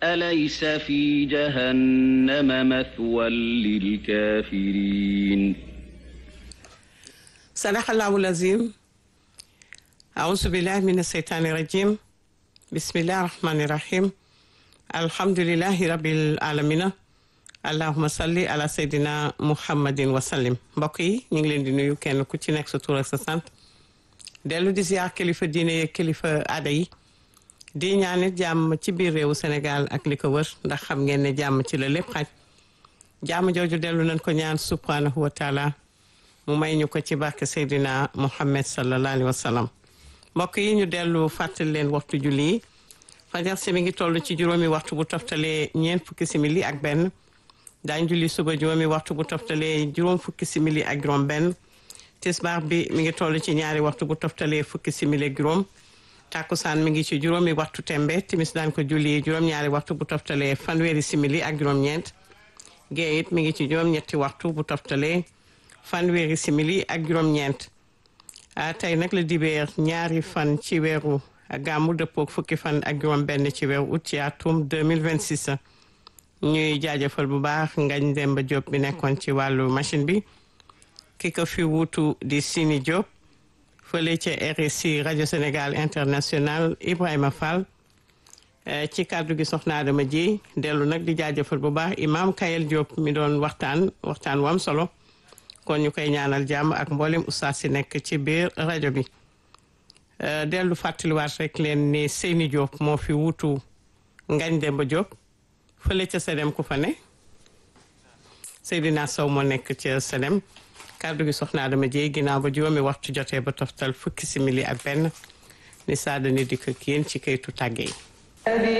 أليس في جهنم مثوى للكافرين صدق الله العظيم أعوذ بالله من الشيطان الرجيم بسم الله الرحمن الرحيم الحمد لله رب العالمين allahuma salli ala seydina muhammadin wasallim mbokk yi ñu ngi leen di nuyu kenn ku ci nekk sa tur ak sa sant dellu di ziar kilifa diine yeeg kilifa aada yi di ñaanit jàmm ci biir réewu Sénégal ak li ko wër ndax xam ngeen ne jàmm ci la lépp xaj jàmm jooju dellu nañ ko ñaan subhanahu wa taala mu may ñu ko ci barke seydina muhammad sallallahu alayhi wa sallam mbokk yi ñu dellu fàttali leen waxtu julli yi fajar si mi ngi toll ci juróomi waxtu bu toftalee ñeent fukki simili ak benn daañ julli suba juróomi waxtu bu toftalee juróom fukki simili ak juróom benn tisbaar bi mi ngi toll ci ñaari waxtu bu toftalee fukki simili ak juróom takkusaan mi ngi ci juróomi waxtu tembe timis daan ko julli juróom-ñaari waxtu bu toftalee fanweeri simili ak juróom-ñeent gee it mi ngi ci juróom-ñetti waxtu bu toftalee fanweeri simili ak juróom-ñeent tey nag la dibeer ñaari fan ci weeru gàmmu dëppook fukki fan ak juróom benn ci weeru août ci atum 2026 ñuy jaajëfal bu baax ngañ Demba Diop bi nekkoon ci wàllu machine bi ki ko fi wuutu di Sini Diop fële ca RSI rajo Sénégal international Ibrahima Fall ci kàddu gi soxna Adama ji dellu nag di jaajëfal bu baax imam Kayel Diop mi doon waxtaan waxtaan wu am solo kon ñu koy ñaanal jàmm ak mboolem ustaas si nekk ci biir rajo bi dellu fàttaliwaat rek leen ni Seyni Diop moo fi wuutu ngañ Demba Diop fële ca Sedem ku fa ne Seydina Sow moo nekk ca Sedem kàddu gi soxna Adama Dieye ginnaaw ba juróomi waxtu jotee ba toftal fukki simili ak benn ni saada ni dikk ak yéen ci kayitu tàgge yi